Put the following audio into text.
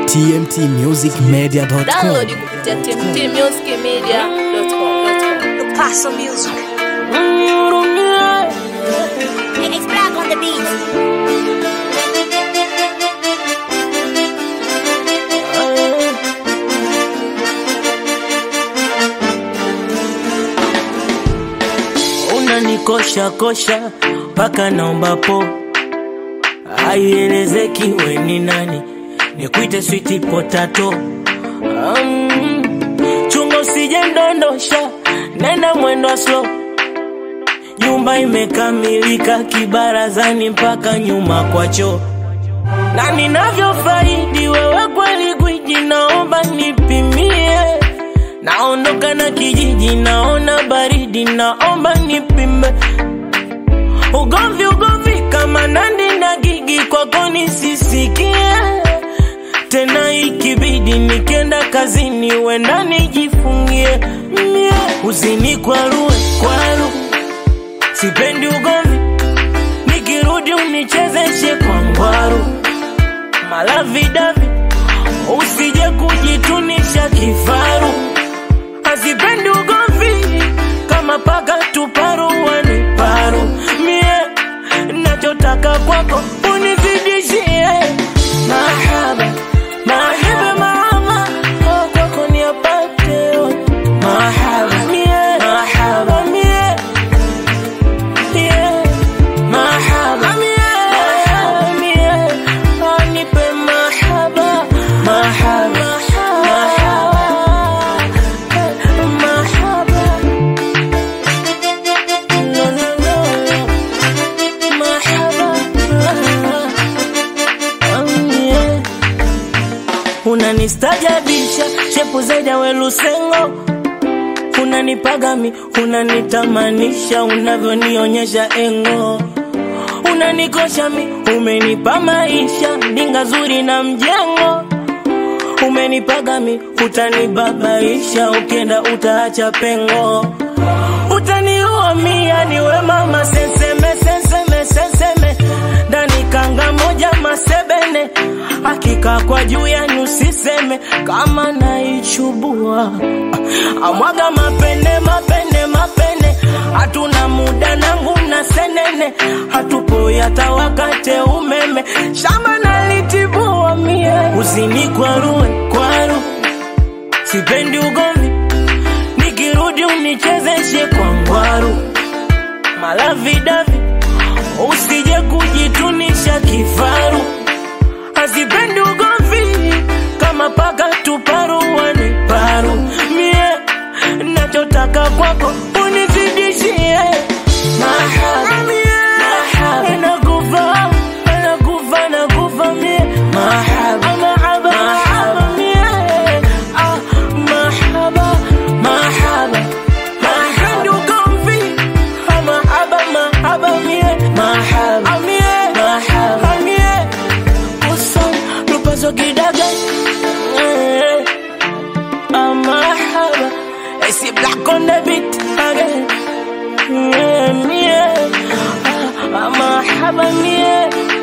tmtmusicmedia.com. Download kupitia tmtmusicmedia.com. Paso Music. It's black on the beat. unanikosha kosha mpaka naomba po haielezeki we ni nani nikuite switi potato um, chunga usije ndondosha nenda mwendo wa slow nyumba imekamilika kibarazani mpaka nyuma kwa choo na ninavyofaidi wewe kweli gwiji naomba nipimie naondoka na kijiji naona baridi naomba nipime ugomvi ugomvi kama nandi na gigi kwako nisisikie tena ikibidi nikenda kazini wenda nijifungie mie uzini kwarue kwaru sipendi ugomvi nikirudi unichezeshe kwa ngwaru malavidavi usije kujitunisha kifaru hazipendi ugomvi kama paka tuparuani paru mie nachotaka kwako unizidishie mahaba mahaba mahaba oh, kwako niapate yote. mahaba mie mahaba mie yeah. mahaba mie mahaba mie oh, nipe mahaba mahaba mahaba mahaba no no no mahaba oh, yeah. unanistajabisha shepu zaidi ya welusengo unanipagami unanitamanisha unavyonionyesha engo unanikosha mi umenipa maisha ndinga zuri na mjengo umenipaga mi utanibabaisha ukienda utaacha pengo utaniua mia niwe mama senseme senseme senseme ndani kanga moja masebene hakika kwa juu yani usiseme kama naichubua amwaga mapene mapene mapene hatuna muda nangu na senene hatupo hata wakate umeme shamba nalitibua mie uzini kwarue kwaru sipendi ugomvi nikirudi unichezeshe kwa ngwaru malavidavi usije kujitunisha kifaru hazipendi ugomvi kama paka tuparuani paru mie nachotaka kwako unizidishie mahaba mahaba nakufa nakufa nakufa mie mahaba mahaba mahaba mie ah mahaba mahaba mahaba ugomvi ah, mahaba mahaba mie mahaba mie mahaba mie uson lupazo kidaga eh, ah, mahaba I see black on the beat again yeah, yeah. Ah, ah, mahaba mie